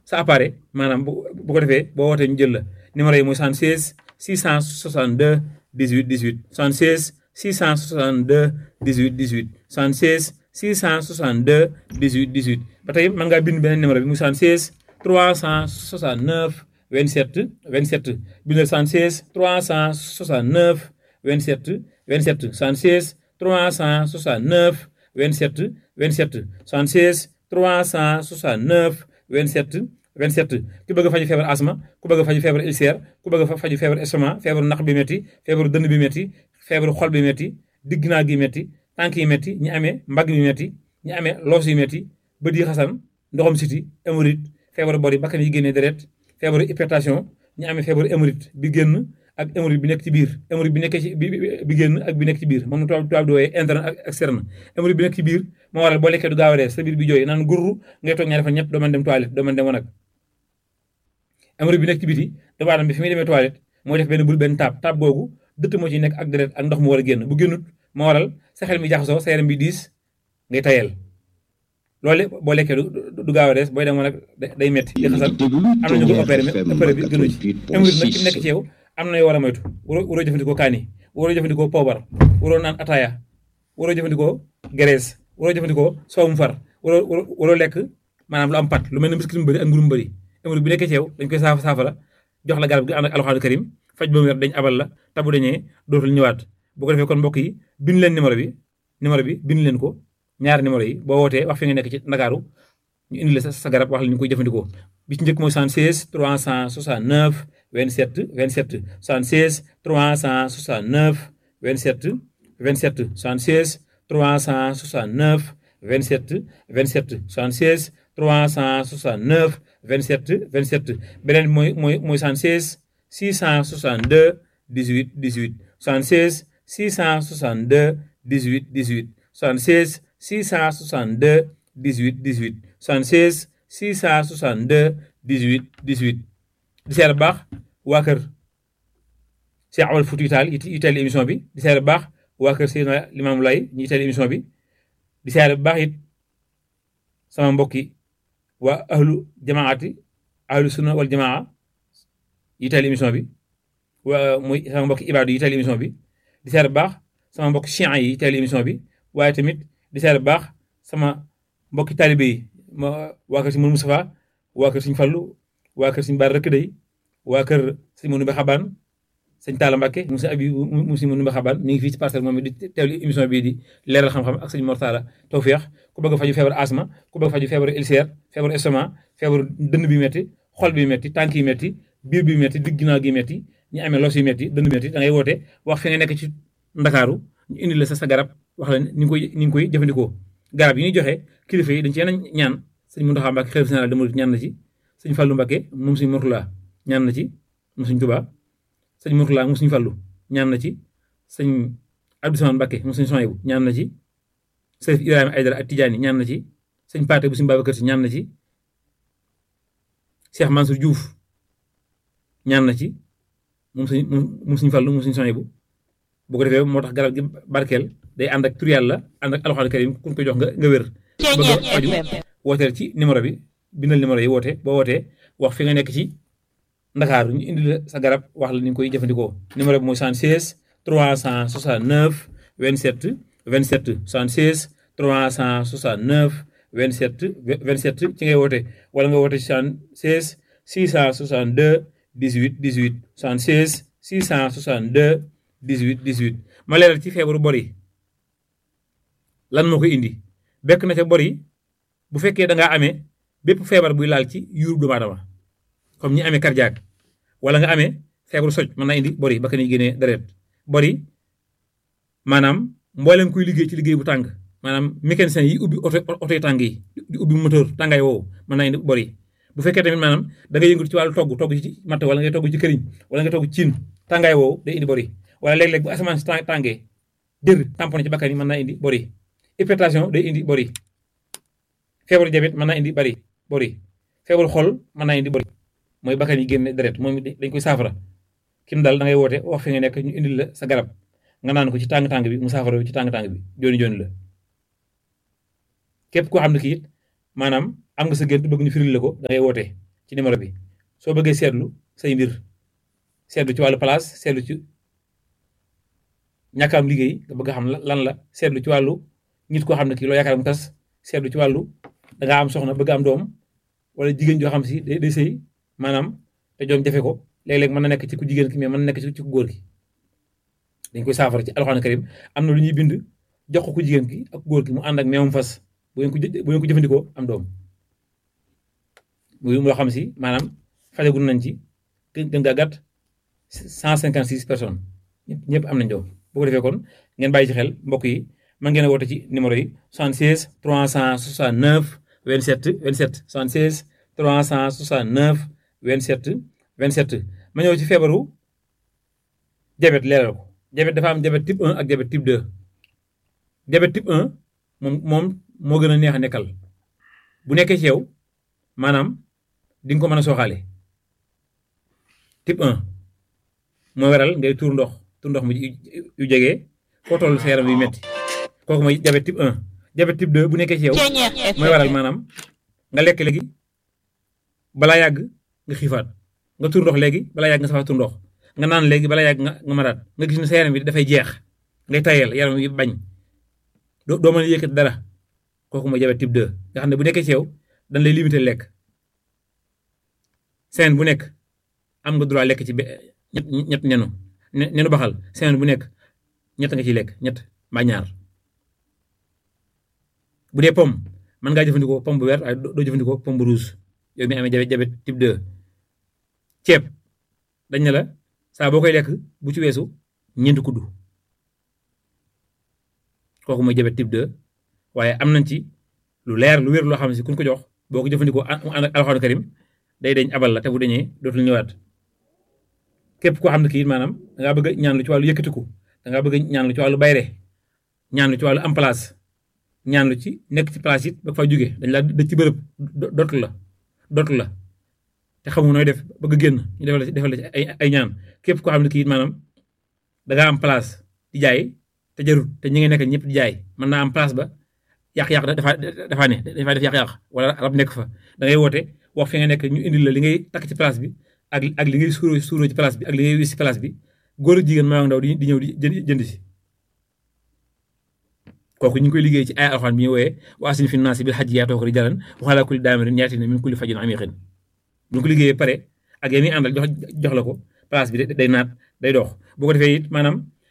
sa appareil maanaam bu bu ko defee boo wootee ñu jël la numéro yi mooy 76 662 18 18 76 662 18 18 76 662 18 18 ba tey mën ngaa bind beneen numéro bi muy 76 369 27 27 bindal 76 369 27 27 76 369 27 27 76 369 27 27 ku bëgg a faju feebar asma ku bëgg a faju feebar ulcère ku bëgg a faju feebar estomac feebaru naq bi métti feebaru dënn bi métti feebaru xol bi métti digg naa gi métti tànk yi métti ñi amee mbagg bi métti ñi amee loos yi métti bët yi xasan ndoxam siti hémorroïde feebaru bori bakkan yi génnee deret feebaru hypertension ñi amee feebaru hémorroïde bi génn ak hémorroïde bi nekk ci biir hémorroïde bi nekk ci bi bi génn ak bi nekk ci biir moom tubaab tubaab di wooyee interne ak externe hémorroïde bi nekk ci biir moo waral boo lekkee du gaaw a rees sa biir bi jooy naan gurru ngay toog ñaari fan ñett doo mën dem toilette doo mën dem wanag hémorroïde bi nekk ci biti doomu aadama bi fi muy demee toilette mooy def benn bul benn taab taab googu dëtt moo ci nekk ak deret ak ndox mu war a génn bu génnut moo waral sa xel mi jaxasoo sa yaram bi diis ngay tayel loolu boo lekkee du gaaw a rees booy dem wanag day metti di xasal am na ñu ko opéré mais opéré bi gënu ci hémorroïde nag ki nekk ci yow am na yoo war a moytu waroo waroo jëfandikoo kaani waroo jëfandikoo poobar waroo naan ataaya waroo jëfandikoo graisse waroo jëfandikoo soowum far waroo waroo lekk maanaam lu am pat lu mel ne biscuit mu bëri ak mburu mu bëri hémorroïde bi nekkee ci yow dañ koy saafa saafara jox la garab gi ànd ak alxaanu karim faj ba mu wér dañ abal la tabu dañee dootul ñëwaat bu ko defee kon mbokk yi bind leen numéro bi numéro bi bind leen ko ñaari numéro yi boo wootee wax fi nga nekk ci Ndakaaru ñu indi la sa garab wax la ñu koy jëfandikoo bi ci njëkk mooy 76 369 27 27 76 369 27 27 76 369 27 27 76 369 27 27 beneen bi mooy mooy mooy 76 662 18 18 76 662 18 18 76 662 18 18 76 662 18 18 di seer baax waa kër Cheikh Amadou Fouti Tall yi teel émission bi di seer baax waa kër Seydina Limamou Laye ñi teel émission bi di seer baax it sama mbokki waa ahlu jamaati ahlu sunna wal jamaa yi teel émission bi waa muy sama mbokki ibaadu yi teel émission bi di seer baax sama mbokki chian yi teel émission bi waaye tamit di seer baax sama mbokki taalibe yi ma waa kër si Mourou Moustapha waa kër Sëñ Fallu waa kër Sëñ Baar Rëkk Day waa kër Sëñ Mourou Mbe Xabaan sëñ Talla Mbacke mu sëñ Abi mu sëñ Mourou Mbe Xabaan mi ngi fii ci parcelle moom di teewlu émission bii di leeral xam-xam ak sëñ Mortala Tawfeex ku bëgg a faju feebar asma ku bëgg a faju feebar ulcère feebar estomac feebar dënn bi metti xol bi metti tànk yi metti biir bi metti digg ginnaaw gi metti ñu amee los yi metti dënn bi metti da ngay woote wax fi nga nekk ci Ndakaaru ñu indi la sa sa garab wax la ni ngi koy ni ngi koy jëfandikoo garab yi ñuy joxe kilifa yi dañ ci yenn ñaan sëñ Mountakha Mbacké xalifa général des mourides ñaan na ci sëñ Fallou Mbacké moom sëñ Mourtala ñaan na ci moom sëñ Touba sëñ Mourtala moom sëñ Fallou ñaan na ci sëñ Abdou Samane Mbacké moom sëñ Sohaybou ñaan na ci Sërif Ibrahima Aydara ak Tidiane ñaan na ci sëñ Paate bu sëñ Babacar Si ñaan na ci Cheikh Mansour Diouf ñaan na ci moom sëñ moom sëñ Fallou moom sëñ Sohaybou bu ko defee moo tax garab gi barkeel day ànd ak tur yàlla ànd ak alxuraan karim ku ko jox nga nga wér bëgg a faju wooteel ci numéro bi bindal numéro yi woote boo wootee wax fi nga nekk ci Ndakaaru ñu indi la sa garab wax la ni nga koy jëfandikoo numéro bi mooy 76 369 27 27 76 369 27 27 ci ngay woote wala nga woote 76 662 18 18 76 662 18 18 ma leeral ci feebaru bor yi lan moo koy indi bekk na ca bor yi bu fekkee da ngaa amee bépp feebar buy laal ci yuurub doomu aadama comme ñi amee cardiaque wala nga amee feebaru soj mën naa indi bor yi ba ka ni génnee deret bor yi maanaam mboolem kuy liggéey ci liggéey bu tàng maanaam mécanicien yi ubbi oto oto yi tàng yi di ubbi moteur tàngaay woowu mën naa indi bor yi bu fekkee tamit maanaam da nga yëngatu ci wàllu togg togg ci matt wala ngay togg ci këriñ wala nga togg ci cin tàngaay woowu day indi bor yi wala léeg-léeg bu asamaan si tàngee jër tamponné ci bakkan yi mën naa indi bor yi hypertension day indi bor yi feebaru diabète mën naa indi bari bor yi feebaru xol mën naa indi bor yi mooy bakkan yi génne deret moom dañ koy saafara kim daal da ngay woote wax fi nga nekk ñu indil la sa garab nga naan ko ci tàng-tàng bi mu saafara ci tàng-tàng bi jooni jooni la képp koo xam ne kii it maanaam am nga sa gént bëgg ñu firil la ko da ngay woote ci numéro bi soo bëggee seetlu say mbir seetlu ci wàllu place seetlu ci ñàkk am liggéey nga bëgg a xam lan la seetlu ci wàllu nit koo xam ne kii loo yaakaar mu tas seetlu ci wàllu da ngaa am soxna bëgg am doom wala jigéen joo xam si day day sëy maanaam te doom jafe ko léeg-léeg mën na nekk ci ku jigéen ki mais mën na nekk ci ku góor ki dañ koy saafara ci alxuraan karim am na lu ñuy bind jox ko ku jigéen ki ak góor ki mu ànd ak meewum fas bu ngeen ko bu ngeen ko jëfandikoo am doom muy loo xam si maanaam fajagul nañ ci gën gaa gàtt cent cinquante six personnes ñëpp ñëpp am nañ doom bu ko defee kon ngeen bàyyi ci xel mbokk yi mën ngeen a woote ci numéro yi 76 369 27 27 76 369 27 27 ma ñëw ci feebaru diabète leeral ko diabète dafa am diabète type 1 ak diabète type 2 diabète type 1 moom moom moo gën a neex a nekkal bu nekkee ci yow maanaam di nga ko mën a sooxaale type 1 mooy waral ngay tuur ndox tuur ndox mu yu jege foo toll sa yaram yu metti kooku mooy diabète type 1 diabète type 2 bu nekkee ci yow mooy waral maanaam nga lekk léegi balaa yàgg nga xiifaat nga tuur ndox léegi balaa yàgg nga safaat tuur ndox nga naan léegi balaa yàgg nga nga maraat nga gis ne sa yaram bi dafay jeex ngay tayal yaram yi bañ doo doo mën a yëkkati dara kooku mooy diabète type 2 nga xam ne bu nekkee ci yow dañ lay limité lekk semaine bu nekk am nga droit lekk ci ñett ñett nenu nenu baxal semaine bu nekk ñett nga ciy lekk ñett mbaa ñaar bu dee pomme mën ngaa jëfandikoo pomme bu vert waaye doo jëfandikoo pomme bu rouge yow mi amee diabète type 2 ceeb dañ ne la saa boo koy lekk bu ci weesu ñeenti kuddu kooku mooy diabète type 2 waaye am nañ ci lu leer lu wér loo xam ne si kuñ ko jox boo ko jëfandikoo mu ànd ak alxuraan karim day deñ abal la te bu deñee dootul ñëwaat képp koo xam ne kii maanaam da ngaa bëgg a ñaan lu ci wàllu yëkkatiku da ngaa bëgg a ñaan lu ci wàllu bayre ñaan lu ci wàllu am place ñaan lu ci nekk ci place it ba fa jóge dañ laa dëj ci bërëb dootu la dootu la te xamu nooy def bëgg génn ñu defal la defal la ci ay ay ñaan képp koo xam ne kii maanaam da ngaa am place di jaay te jarut te ñi ngi nekk ñëpp di jaay mën naa am place ba yàq-yàq dafa dafa ne dafa def yàq-yàq wala rab nekk fa da ngay woote wax fi nga nekk ñu indil la li ngay takk ci place bi ak ak li ngay suuroo suuroo ci place bi ak li ngay wis ci place bi góor ak jigéen maa ndaw di di ñëw di jënd si kooku ñu ngi koy liggéey ci ay alxuraan bi ñu wooyee wa asin fi naasi bil hajji yaatoo ko di jalan waxalaa kulli daamirin yaatina min kulli fajin amiqin bu ñu ko liggéeyee pare ak yéen ñi àndal jox jox la ko place bi day naat day dox boo ko defee it maanaam